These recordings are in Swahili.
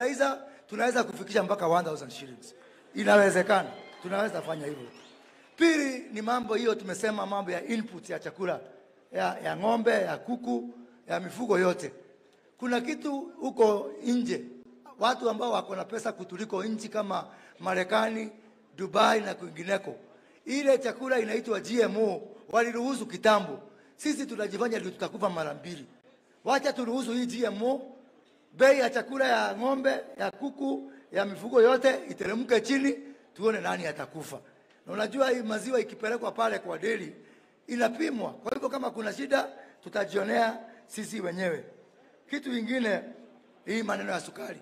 Aidha, tunaweza kufikisha mpaka 1000 shillings. Inawezekana, tunaweza fanya hivyo. Pili ni mambo hiyo, tumesema mambo ya input ya chakula ya, ya ng'ombe ya kuku ya mifugo yote. Kuna kitu huko nje, watu ambao wako na pesa kutuliko nchi kama Marekani, Dubai na kwingineko, ile chakula inaitwa GMO waliruhusu kitambo. Sisi tunajifanya ndio tutakufa mara mbili. Wacha turuhusu hii GMO, bei ya chakula ya ng'ombe, ya kuku, ya mifugo yote iteremke chini, tuone nani atakufa. Na unajua hii maziwa ikipelekwa pale kwa deli inapimwa. Kwa hivyo kama kuna shida tutajionea sisi wenyewe. Kitu kingine, hii maneno ya sukari.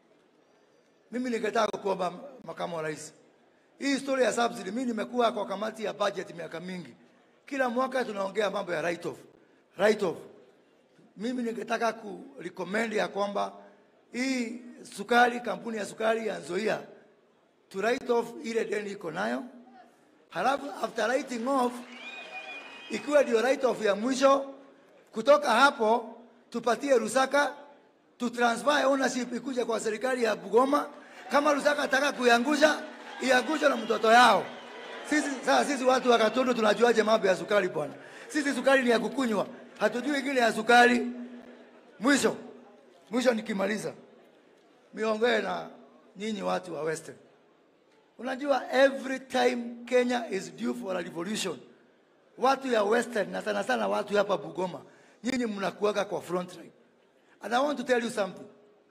Mimi ningetaka kuomba makamu wa rais, hii story ya subsidy, mimi nimekuwa kwa kamati ya budget miaka mingi, kila mwaka tunaongea mambo ya write off, write off. Mimi ningetaka ku recommend ya kwamba hii sukari, kampuni ya sukari ya Nzoia to write off ile deni iko nayo, halafu after writing off ikiwa ndio write off ya mwisho, kutoka hapo tupatie Rusaka tu transfer ownership ikuje kwa serikali ya Bugoma. Kama Rusaka ataka kuiangusha, iangushwe na mtoto yao. Sisi sasa, sisi watu wa Katundu tunajuaje mambo ya sukari bwana? Sisi sukari ni ya kukunywa, hatujui ingine ya sukari. Mwisho mwisho, nikimaliza miongee na nyinyi watu wa Western, unajua every time Kenya is due for a revolution, watu ya Western na sana sana watu hapa Bugoma, nyinyi mnakuwaga kwa front line. And I want to tell you something.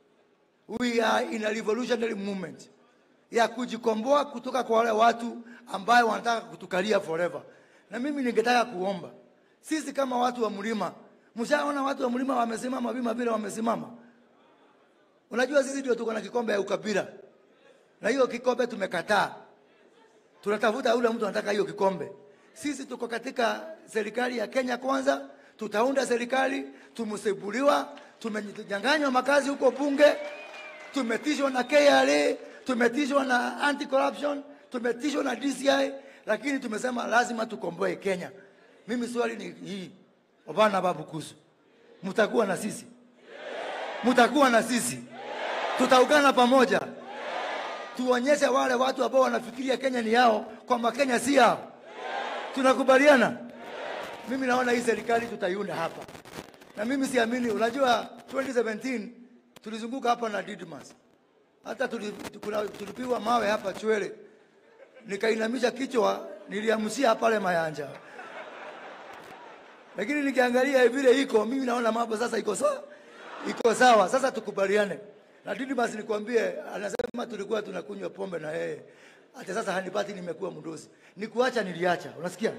We are in a revolutionary movement ya kujikomboa kutoka kwa wale watu ambayo wanataka kutukalia forever. Na mimi ningetaka kuomba sisi kama watu wa mlima, mshaona watu wa mlima wamesimama vima vile wamesimama. Unajua sisi ndio tuko na kikombe ya ukabila, na hiyo kikombe tumekataa. Tunatafuta yule mtu anataka hiyo kikombe. Sisi tuko katika serikali ya Kenya Kwanza, tutaunda serikali, tumesebuliwa, tumenyang'anywa makazi huko bunge, tumetishwa na KRA, tumetishwa na anti corruption, tumetishwa na DCI, lakini tumesema lazima tukomboe Kenya. Mimi swali ni hii, Obana Babu Kusu, mtakuwa na sisi? Mtakuwa na sisi? Tutaungana pamoja, tuonyeshe wale watu ambao wanafikiria Kenya ni yao kwamba Kenya si yao. Tunakubaliana? Mimi naona hii serikali tutaiunda hapa, na mimi siamini. Unajua 2017 tulizunguka hapa na Didmas, hata tuli- kuna- tulipiwa mawe hapa Chwele, nikainamisha kichwa, niliamsia pale Mayanja, lakini nikiangalia vile iko, mimi naona mambo sasa iko sawa, iko sawa. Sasa tukubaliane na Didmas, nikwambie, anasema tulikuwa tunakunywa pombe na yeye, hata sasa hanipati, nimekuwa mdozi. Nikuacha niliacha, unasikia?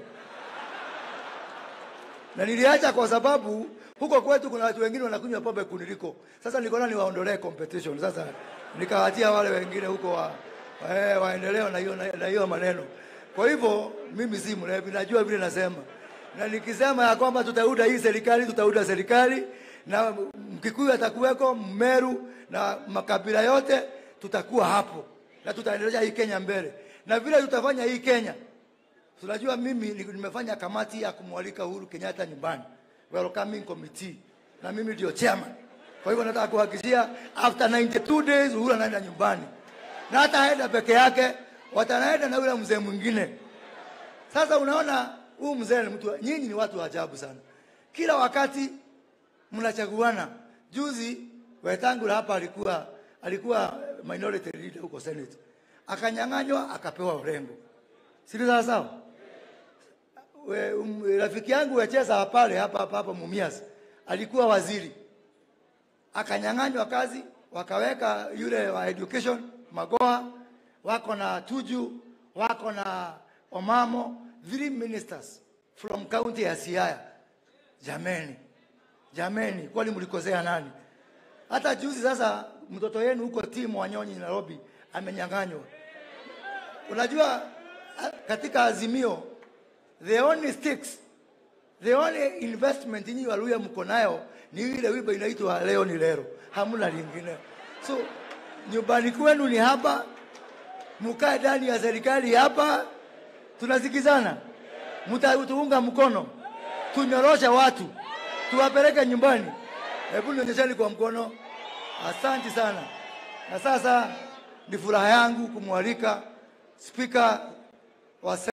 na niliacha kwa sababu huko kwetu kuna watu wengine wanakunywa pombe kuniliko. Sasa nikaona niwaondolee competition. Sasa nikawaachia wale wengine huko wa, eh, waendelee na hiyo na hiyo maneno. Kwa hivyo mimi si mlevi, najua vile nasema, na nikisema ya kwamba tutaunda hii serikali, tutaunda serikali na Mkikuyu atakuweko, Mmeru na makabila yote tutakuwa hapo, na tutaendeleza hii Kenya mbele, na vile tutafanya hii Kenya Tunajua mimi ni- nimefanya kamati ya kumwalika Uhuru Kenyatta nyumbani, welcoming committee, na mimi ndio chairman. Kwa hivyo nataka kuhakikishia after 92 days Uhuru anaenda nyumbani, na hata aenda peke yake, watanaenda na yule mzee mwingine. Sasa unaona huyu mzee ni mtu, nyinyi ni watu wa ajabu sana, kila wakati mnachaguana. Juzi Wetangula hapa alikuwa alikuwa minority leader huko Senate, akanyang'anywa akapewa Orengo, si sawa sawa? We- um, rafiki yangu wecheza pale hapa hapa hapa Mumias alikuwa waziri, akanyang'anywa kazi, wakaweka yule wa education Magoa, wako na Tuju, wako na Omamo, three ministers from county ya Siaya. Jameni, jameni, kwani mlikosea nani? Hata juzi sasa mtoto yenu huko timu Wanyonyi Nairobi amenyang'anywa. Unajua a- katika Azimio the only sticks the only investment nyinyi Waluya mko nayo ni ile wimbo inaitwa leo ni lero, hamna lingine. So nyumbani kwenu ni hapa, mkae ndani ya serikali hapa, tunasikizana, mtatuunga mkono, tunyorosha watu, tuwapeleke nyumbani. Hebu nionyesheni kwa mkono. Asante sana. Na sasa ni furaha yangu kumwalika spika wa